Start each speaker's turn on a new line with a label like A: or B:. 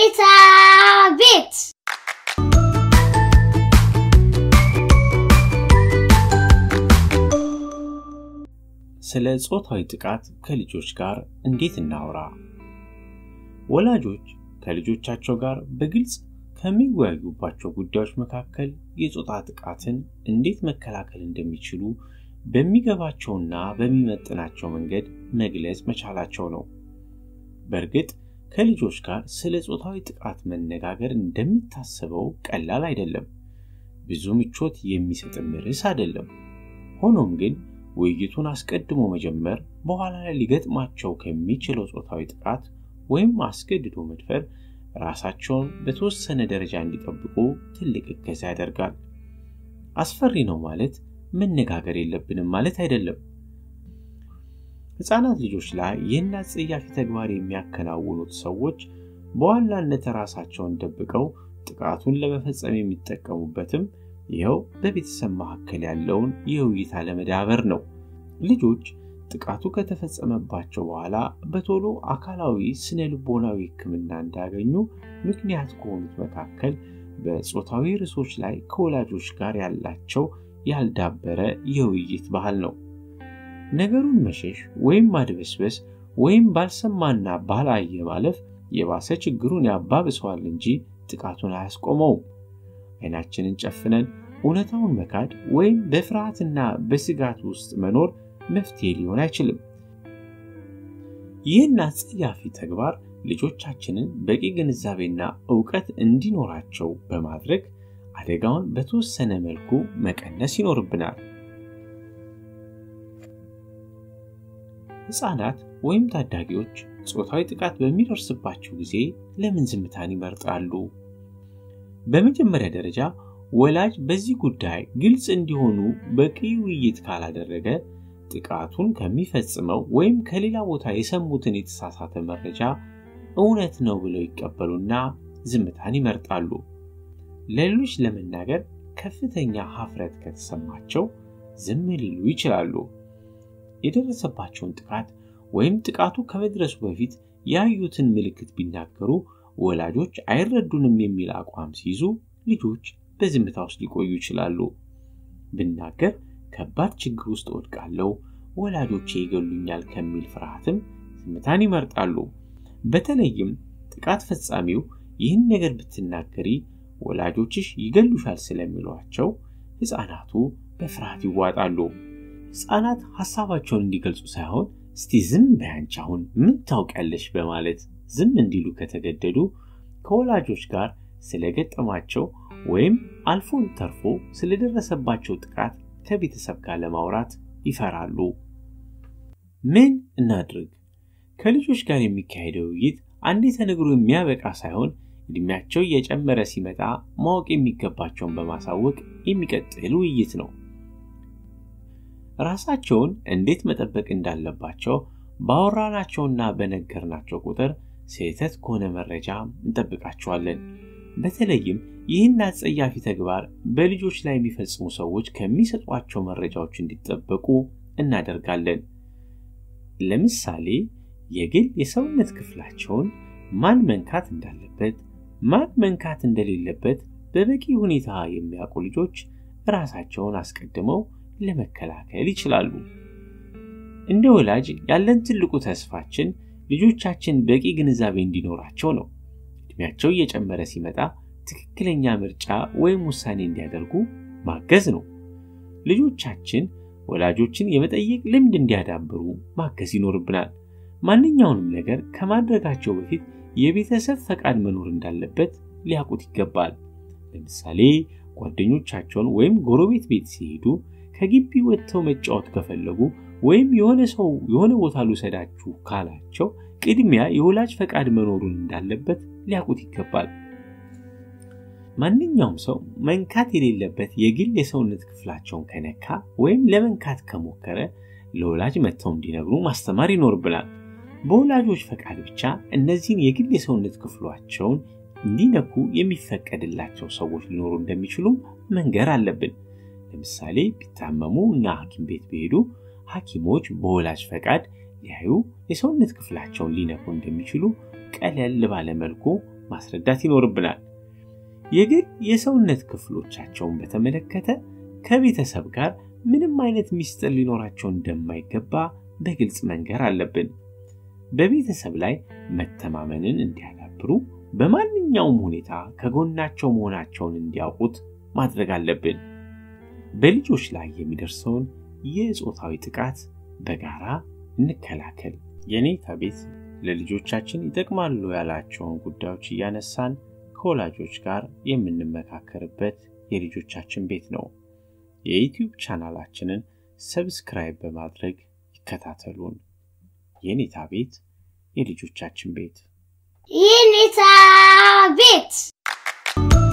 A: ቤታ ቤት
B: ስለ ጾታዊ ጥቃት ከልጆች ጋር እንዴት እናውራ? ወላጆች ከልጆቻቸው ጋር በግልጽ ከሚወያዩባቸው ጉዳዮች መካከል የጾታ ጥቃትን እንዴት መከላከል እንደሚችሉ በሚገባቸውና በሚመጥናቸው መንገድ መግለጽ መቻላቸው ነው። በእርግጥ ከልጆች ጋር ስለ ጾታዊ ጥቃት መነጋገር እንደሚታሰበው ቀላል አይደለም። ብዙ ምቾት የሚሰጥም ርዕስ አይደለም። ሆኖም ግን ውይይቱን አስቀድሞ መጀመር በኋላ ላይ ሊገጥማቸው ከሚችለው ጾታዊ ጥቃት ወይም አስገድዶ መድፈር ራሳቸውን በተወሰነ ደረጃ እንዲጠብቁ ትልቅ እገዛ ያደርጋል። አስፈሪ ነው ማለት መነጋገር የለብንም ማለት አይደለም። ሕፃናት ልጆች ላይ ይህን አጸያፊ ተግባር የሚያከናውኑት ሰዎች በዋናነት ራሳቸውን ደብቀው ጥቃቱን ለመፈጸም የሚጠቀሙበትም ይኸው በቤተሰብ መካከል ያለውን የውይይት አለመዳበር ነው። ልጆች ጥቃቱ ከተፈጸመባቸው በኋላ በቶሎ አካላዊ፣ ስነ ልቦናዊ ሕክምና እንዳያገኙ ምክንያት ከሆኑት መካከል በጾታዊ ርዕሶች ላይ ከወላጆች ጋር ያላቸው ያልዳበረ የውይይት ባህል ነው። ነገሩን መሸሽ ወይም ማድበስበስ ወይም ባልሰማና ባላየ ማለፍ የባሰ ችግሩን ያባብሰዋል እንጂ ጥቃቱን አያስቆመውም። አይናችንን ጨፍነን እውነታውን መካድ ወይም በፍርሃትና በስጋት ውስጥ መኖር መፍትሄ ሊሆን አይችልም። ይህን አጸያፊ ተግባር ልጆቻችንን በቂ ግንዛቤና እውቀት እንዲኖራቸው በማድረግ አደጋውን በተወሰነ መልኩ መቀነስ ይኖርብናል። ሕፃናት ወይም ታዳጊዎች ጾታዊ ጥቃት በሚደርስባቸው ጊዜ ለምን ዝምታን ይመርጣሉ? በመጀመሪያ ደረጃ ወላጅ በዚህ ጉዳይ ግልጽ እንዲሆኑ በቂ ውይይት ካላደረገ ጥቃቱን ከሚፈጽመው ወይም ከሌላ ቦታ የሰሙትን የተሳሳተ መረጃ እውነት ነው ብለው ይቀበሉና ዝምታን ይመርጣሉ። ለሌሎች ለመናገር ከፍተኛ ሀፍረት ከተሰማቸው ዝም ሊሉ ይችላሉ። የደረሰባቸውን ጥቃት ወይም ጥቃቱ ከመድረሱ በፊት ያዩትን ምልክት ቢናገሩ ወላጆች አይረዱንም የሚል አቋም ሲይዙ ልጆች በዝምታ ውስጥ ሊቆዩ ይችላሉ። ብናገር ከባድ ችግር ውስጥ እወድቃለሁ፣ ወላጆቼ ይገሉኛል ከሚል ፍርሃትም ዝምታን ይመርጣሉ። በተለይም ጥቃት ፈጻሚው ይህን ነገር ብትናገሪ ወላጆችሽ ይገሉሻል ስለሚሏቸው ሕፃናቱ በፍርሃት ይዋጣሉ። ሕፃናት ሐሳባቸውን እንዲገልጹ ሳይሆን እስቲ ዝም በያንቺ አሁን ምን ታውቂያለሽ በማለት ዝም እንዲሉ ከተገደዱ ከወላጆች ጋር ስለገጠማቸው ወይም አልፎን ተርፎ ስለደረሰባቸው ጥቃት ከቤተሰብ ጋር ለማውራት ይፈራሉ። ምን እናድርግ? ከልጆች ጋር የሚካሄደው ውይይት አንዴ ተነግሮ የሚያበቃ ሳይሆን ዕድሜያቸው እየጨመረ ሲመጣ ማወቅ የሚገባቸውን በማሳወቅ የሚቀጥል ውይይት ነው። ራሳቸውን እንዴት መጠበቅ እንዳለባቸው ባወራናቸውና በነገርናቸው ቁጥር ስህተት ከሆነ መረጃ እንጠብቃቸዋለን። በተለይም ይህን አጸያፊ ተግባር በልጆች ላይ የሚፈጽሙ ሰዎች ከሚሰጧቸው መረጃዎች እንዲጠበቁ እናደርጋለን። ለምሳሌ የግል የሰውነት ክፍላቸውን ማን መንካት እንዳለበት፣ ማን መንካት እንደሌለበት በበቂ ሁኔታ የሚያውቁ ልጆች ራሳቸውን አስቀድመው ለመከላከል ይችላሉ። እንደ ወላጅ ያለን ትልቁ ተስፋችን ልጆቻችን በቂ ግንዛቤ እንዲኖራቸው ነው። እድሜያቸው እየጨመረ ሲመጣ ትክክለኛ ምርጫ ወይም ውሳኔ እንዲያደርጉ ማገዝ ነው። ልጆቻችን ወላጆችን የመጠየቅ ልምድ እንዲያዳብሩ ማገዝ ይኖርብናል። ማንኛውንም ነገር ከማድረጋቸው በፊት የቤተሰብ ፈቃድ መኖር እንዳለበት ሊያውቁት ይገባል። ለምሳሌ ጓደኞቻቸውን ወይም ጎረቤት ቤት ሲሄዱ ከግቢ ወጥተው መጫወት ከፈለጉ ወይም የሆነ ሰው የሆነ ቦታ ልውሰዳችሁ ካላቸው ቅድሚያ የወላጅ ፈቃድ መኖሩን እንዳለበት ሊያውቁት ይገባል። ማንኛውም ሰው መንካት የሌለበት የግል የሰውነት ክፍላቸውን ከነካ ወይም ለመንካት ከሞከረ ለወላጅ መጥተው እንዲነግሩ ማስተማር ይኖርብናል። በወላጆች ፈቃድ ብቻ እነዚህን የግል የሰውነት ክፍሏቸውን እንዲነኩ የሚፈቀድላቸው ሰዎች ሊኖሩ እንደሚችሉም መንገር አለብን። ለምሳሌ ቢታመሙ እና ሐኪም ቤት ቢሄዱ ሐኪሞች በወላጅ ፈቃድ ሊያዩ የሰውነት ክፍላቸውን ሊነኩ እንደሚችሉ ቀለል ባለ መልኩ ማስረዳት ይኖርብናል። የግል የሰውነት ክፍሎቻቸውን በተመለከተ ከቤተሰብ ጋር ምንም አይነት ሚስጥር ሊኖራቸው እንደማይገባ በግልጽ መንገር አለብን። በቤተሰብ ላይ መተማመንን እንዲያዳብሩ በማንኛውም ሁኔታ ከጎናቸው መሆናቸውን እንዲያውቁት ማድረግ አለብን። በልጆች ላይ የሚደርሰውን የጾታዊ ጥቃት በጋራ እንከላከል። የኔታ ቤት ለልጆቻችን ይጠቅማሉ ያላቸውን ጉዳዮች እያነሳን ከወላጆች ጋር የምንመካከርበት የልጆቻችን ቤት ነው። የዩቲዩብ ቻናላችንን ሰብስክራይብ በማድረግ ይከታተሉን። የኔታ ቤት የልጆቻችን ቤት
A: የኔታ ቤት